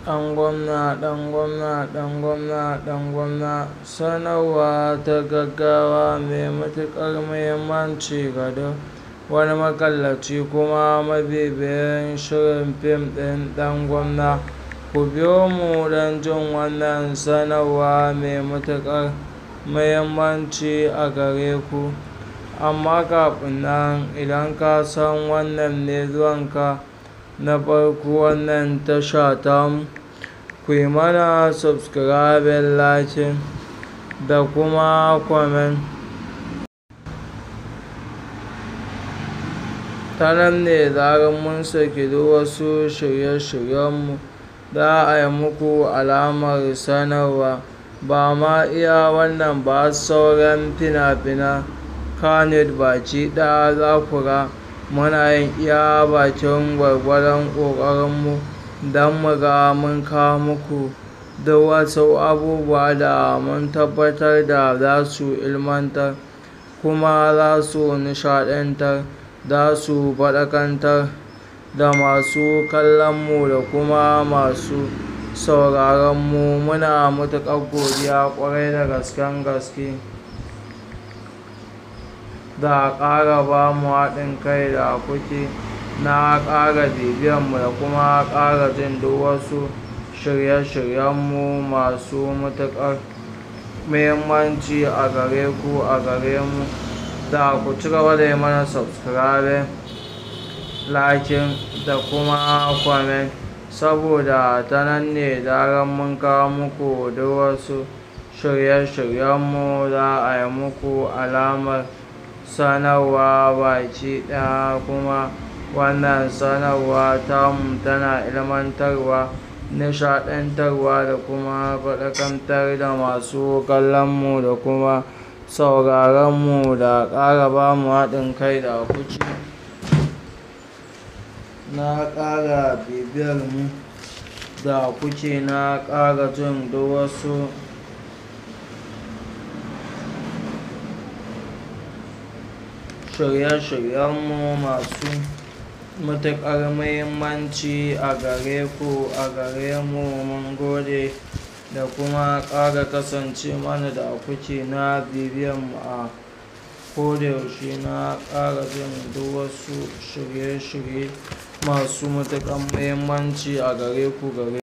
ɗan gwamna ɗan gwamna ɗan gwamna ɗan gwamna sanarwa ta gaggawa mai matuƙar muhimmanci ga duk wani makallaci kuma mabibiyin shirin fim ɗin ɗan gwamna ku biyo mu don jin wannan sanarwa mai matuƙar muhimmanci a gare ku amma kafin nan idan ka san wannan ne zuwanka na farko wannan tasha tamu ku yi mana subscribing liking da kuma comment ta nan ne zarar mun saki duk wasu shirye-shiryenmu za a yi muku alamar sanarwa ba ma iya wannan ba sauran fina-finan kanid baki ɗaya za ku ga muna yin iya bakin gwargwadon ƙoƙarinmu don mu ga mun kawo muku duk wasu abubuwa da mun tabbatar da za su ilmantar kuma za su nishaɗantar za su faɗakantar da masu kallonmu da kuma masu sauraronmu muna matuƙar godiya ƙwarai da gasken gaske da ƙara ba mu haɗin kai da kuke na ƙara bibiyanmu da kuma ƙara jin duk wasu shirye-shiryenmu masu matuƙar muhimmanci a gare ku a gare mu da ku ci gaba da yi mana subscribing liking da kuma comment saboda ta nan ne zarar mun kawo muku duk wasu shirye-shiryenmu za a yi muku alamar sanarwa baki ɗaya kuma wannan sanarwa tamu tana ilmantarwa nishaɗantarwa da kuma faɗakantar da masu kallonmu da kuma sauraronmu da ƙara ba mu haɗin kai da kuke na ƙara bibiyar mu da kuke na ƙara jin duk wasu shirye-shiryenmu masu matuƙar muhimmanci a gare ku a gare mu mun gode da kuma ƙara kasance mana da kuke na bibiyanmu a kodayaushe na ƙara jin duk wasu shirye-shirye masu matuƙar muhimmanci a gare ku gare